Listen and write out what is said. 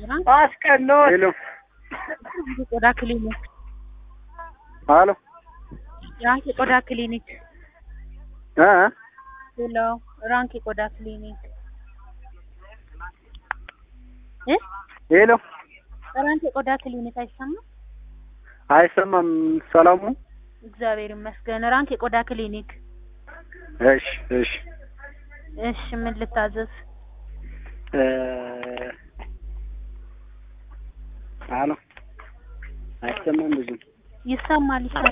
አስቀኖ ሄሎ የቆዳ ክሊኒክ ሀሎ ራንክ የቆዳ ክሊኒክ እ ሄሎ ራንክ የቆዳ ክሊኒክ እ ሄሎ ራንክ የቆዳ ክሊኒክ አይሰማም? አይሰማም። ሰላሙ እግዚአብሔር ይመስገን። ራንክ የቆዳ ክሊኒክ። እሺ እሺ እሺ ምን ልታዘዝ? እ ሀሎ አይሰማም ብዙ ይሰማል ይሰማል።